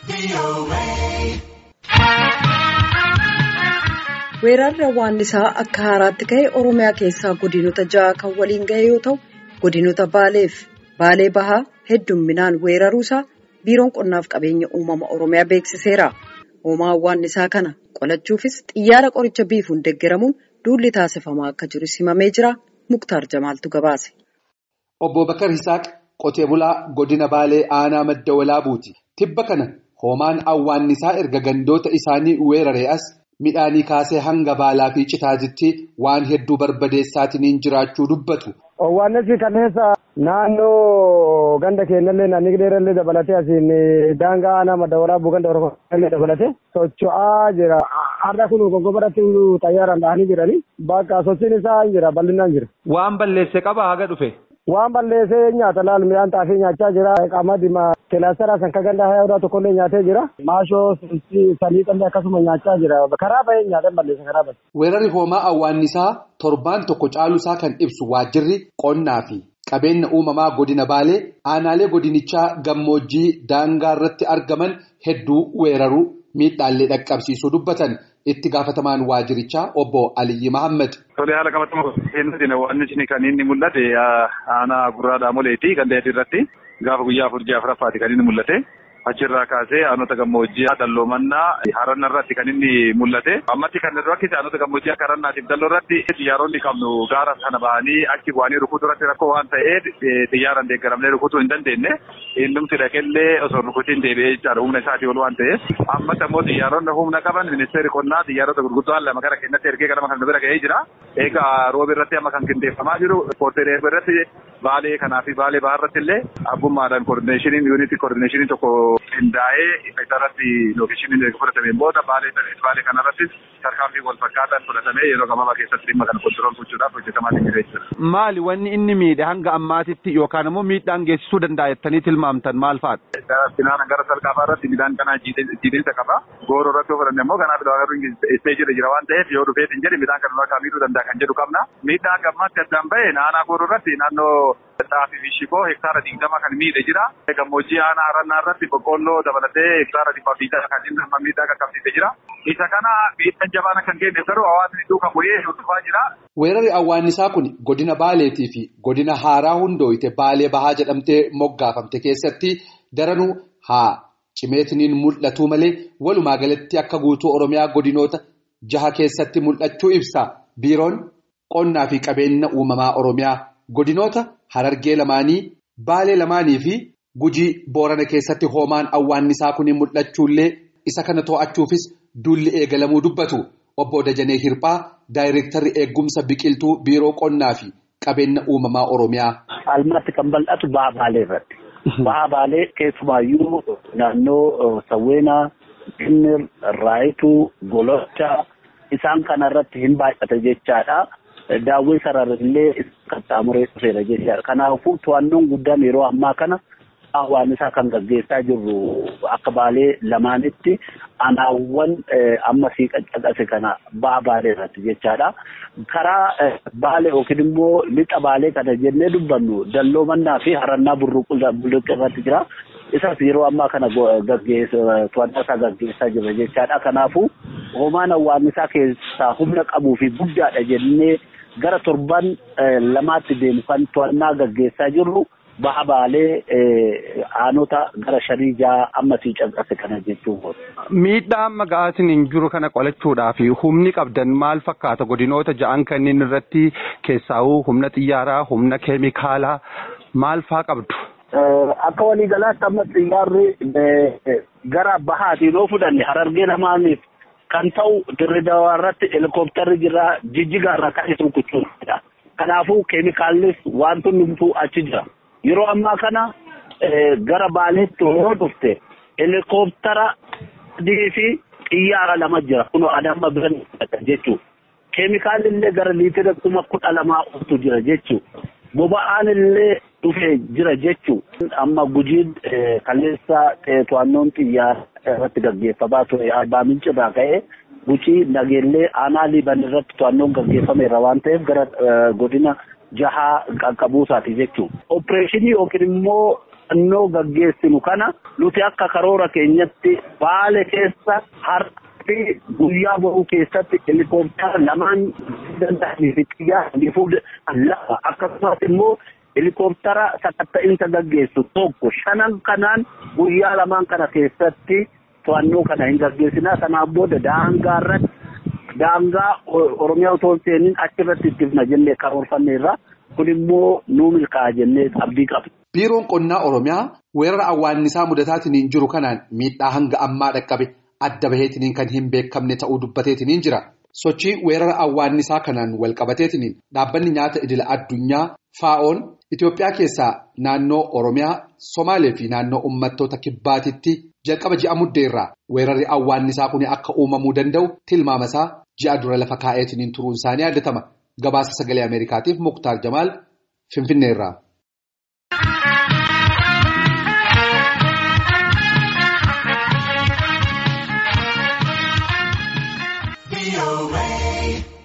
Weerarri hawwaannisaa akka haaraatti ka'e Oromiyaa keessaa godinota ja'a kan waliin ga'e yoo ta'u, godinota Baaleef Baalee Bahaa heddumminaan weeraruusaa Biiroon Qonnaaf Qabeenya Uumama Oromiyaa beeksiseera. Hoomaa hawwaannisaa kana qolachuufis xiyyaara qoricha biifuun deeggaramuun duulli taasifamaa akka jiru himamee jira. Muktaar Jamaaltu gabaase. Obbo Bakar Hisaaq qotee bulaa godina Baalee aanaa madda walaabuuti. Tibba kana hoomaan hawwaannisaa erga gandoota isaanii weeraree as midhaanii kaasee hanga baalaa fi citaatitti waan hedduu barbadeessaatiin jiraachuu dubbatu. Hawwaannisi kanneessa naannoo ganda keenyallee naannoo dheerallee dabalatee asiin daangaa aanaa madda walaabuu ganda oromoo dabalatee socho'aa jira. Har'a kun goggobaratti xayyaaraan dhahanii jiranii bakka sochiin isaa jira bal'inaan jira. Waan balleesse qaba haga dhufe. Waan balleessee nyaata laal midhaan xaafii nyaachaa jira. Qamadii kilaasteraa san ka ganda hayaa odaa tokkollee nyaatee jira. Maashoo saliixallee akkasuma nyaachaa jira. Karaa bahee nyaatan balleessa karaa bahee. Weerarri hoomaa hawwaannisaa torbaan tokko caalusaa kan ibsu waajjirri qonnaa fi qabeenya uumamaa godina Baalee aanaalee godinichaa gammoojjii daangaa irratti argaman hedduu weeraruu miidhaallee dhaqqabsiisuu dubbatan. itti gaafatamaan waajirichaa obbo Aliyyi Mahammad. Tolee haala qabatama keenyatti waan kan inni mul'ate aanaa gurraa dhaamoleeti kan dheedhi irratti gaafa guyyaa afur ji'a afuraffaati kan inni mul'ate. Achirraa kaasee aanota gammoojjii dalloomannaa haranna irratti kan inni mul'ate. Ammatti kan rakkise aanota gammoojjii akka harannaatiif dalloo irratti xiyyaaronni qabnu gaara kana bahanii achi bu'anii rukutuu irratti rakkoo waan ta'eef xiyyaaraan deeggaramnee rukutuu hin dandeenye. Innumti dhaqellee osoo rukutiin deebi'ee jechaadha humna isaatii ol waan ta'eef. Ammatti ammoo xiyyaaronni humna qaban ministeerri qonnaa xiyyaarota gurguddoo lama gara keenyatti ergee gara kan bira ga'ee jira. Egaa rooba irratti amma kan qindeeffamaa jiru ispoortii irratti baalee kanaa fi baalee bahaa irratti illee abbummaadhaan koordineeshiniin yuunitii koordineeshinii tokko qindaa'ee isa irratti lookeeshiniin fudhatameen booda baalee baalee kanarrattis tarkaanfii wal fakkaataan fudhatamee yeroo gabaabaa keessatti dhimma kana kontirool gochuudhaaf hojjetamaa jira jechuudha. Maali wanni inni miidhe hanga ammaatitti yookaan immoo miidhaan geessisuu danda'a jettanii tilmaamtan maal fa'aadha? Finaan gara salqaafaa irratti midhaan kanaa jiidhinsa qaba. Gooroo irratti fudhanne immoo kanaaf lawaagaruu isteejirra jira waan ta'eef yoo dhufeet hin jedhe midhaan kana akka miidhuu danda'a kan jedhu qabna. Miidhaan gammaatti addaan bahe naannoo gooroo irratti naannoo xaafii fi shiboo hektaara digdama kan miidhe jira. Gammoojjii aanaa harannaa irratti boqqolloo dabalatee hektaara dhibba fiitaa kan inni amma miidhaa qaqqabsiisee jira. Isa kana miidhaan jabaan kan kenneef garuu hawaasni duukaa bu'ee hordofaa jira. Weerarri hawwaannisaa kun godina Baaleetii fi godina Haaraa hundooyite Baalee Bahaa jedhamtee moggaafamte keessatti daranuu haa cimeetiniin mul'atu malee walumaa galatti akka guutuu Oromiyaa godinoota jaha keessatti mul'achuu ibsa. Biiroon qonnaa fi qabeenya uumamaa Oromiyaa godinoota Harargee lamaanii Baalee lamaanii fi Gujii Boorana keessatti hoomaan hawwaannisaa kun mul'achuullee isa kana to'achuufis duulli eegalamuu dubbatu. Obbo Dajanee Hirphaa Daayireektarri eegumsa biqiltuu biiroo qonnaa fi qabeenya uumamaa Oromiyaa. Almaatti kan bal'atu baha baalee irratti. Baha baalee keessumaayyuu naannoo Sawweenaa, Ginnir, Raayituu, Golocha isaan kana irratti hin baay'ate jechaadha. Daawwii sararrillee qaxxaamuree dhufeera jechaadha. Kanaafuu to'annoon guddaan yeroo ammaa kana hawwaannisaa kan gaggeessaa jirru akka baalee lamaanitti anaawwan amma sii qaqqabse kana ba'a baalee irratti jechaadha. Karaa baalee yookiin immoo lixa baalee kana jennee dubbannu dalloomannaa fi harannaa bulluqqa irratti jira. Isas yeroo ammaa kana to'annaa isaa gaggeessaa jirra jechaadha. Kanaafuu hoomaan hawwaannisaa keessaa humna qabuu fi guddaadha jennee gara torban lamaatti deemu kan to'annaa gaggeessaa jirru. baha baalee aanota gara shanii jaha amma sii caqase kana jechuun. Miidhaa amma ga'aasin hin jiru kana qolachuudhaaf humni qabdan maal fakkaata godinoota ja'an kanneen irratti keessaa'uu humna xiyyaaraa humna keemikaalaa maal faa qabdu? Akka waliigalaatti amma xiyyaarri gara bahaatiin yoo fudhanne harargee lamaaniif kan ta'u dirridawaa irratti helikoophtarri jira jijjigaa irraa kan isin kuchuudha. Kanaafuu keemikaallis wantoonni hundumtuu achi jira. Yeroo ammaa kana gara baaleetti yoo dhufte helikoophitara adii fi xiyyaara lama jira. Kun adamma biran jechuudha. Keemikaalli illee gara liitira kuma kudha lamaa oltu jira jechuudha. Boba'aan illee dhufee jira jechuudha. Amma gujiin kaleessa to'annoon xiyyaara irratti gaggeeffamaa ture arbaa mincirraa ka'ee gucii nageellee aanaa liiban irratti to'annoon gaggeeffameera waan ta'eef gara godina jahaa qaqqabuusaati jechuudha. Opereeshinii yookiin immoo to'annoo gaggeessinu kana nuti akka karoora keenyatti baale keessa har'a guyyaa bahuu keessatti helikooftara lamaan danda'anii fi xiyyaaranii fuudhan lafa akkasumas immoo helikooftara sakatta'insa gaggeessu tokko shanan kanaan guyyaa lamaan kana keessatti to'annoo kana hin gaggeessinaa kanaan booda daangaa irratti daangaa oromiyaa otoo hin seeniin achirratti ittifna jennee karoorfanneerra kun immoo nuu milkaa'a jennee abdii qabna. Biiroon qonnaa oromiyaa weerara awwaannisaa mudataatiin jiru kanaan miidhaa hanga ammaa dhaqqabe adda baheetiin kan hin beekamne ta'uu dubbateetiin jira. Sochii weerara awwaannisaa kanaan walqabateetiin dhaabbanni nyaata idila addunyaa faa'oon Itoophiyaa keessaa naannoo Oromiyaa, Somaalee fi naannoo uummattoota kibbaatitti jalqaba ji'a muddeerraa weerarri awwaannisaa kun akka uumamuu danda'u tilmaamasaa ji'a dura lafa kaa'eetiin turuun isaanii yaadatama. Gabaasa sagalee Ameerikaatiif Muktaar Jamaal Finfinneerraa. away.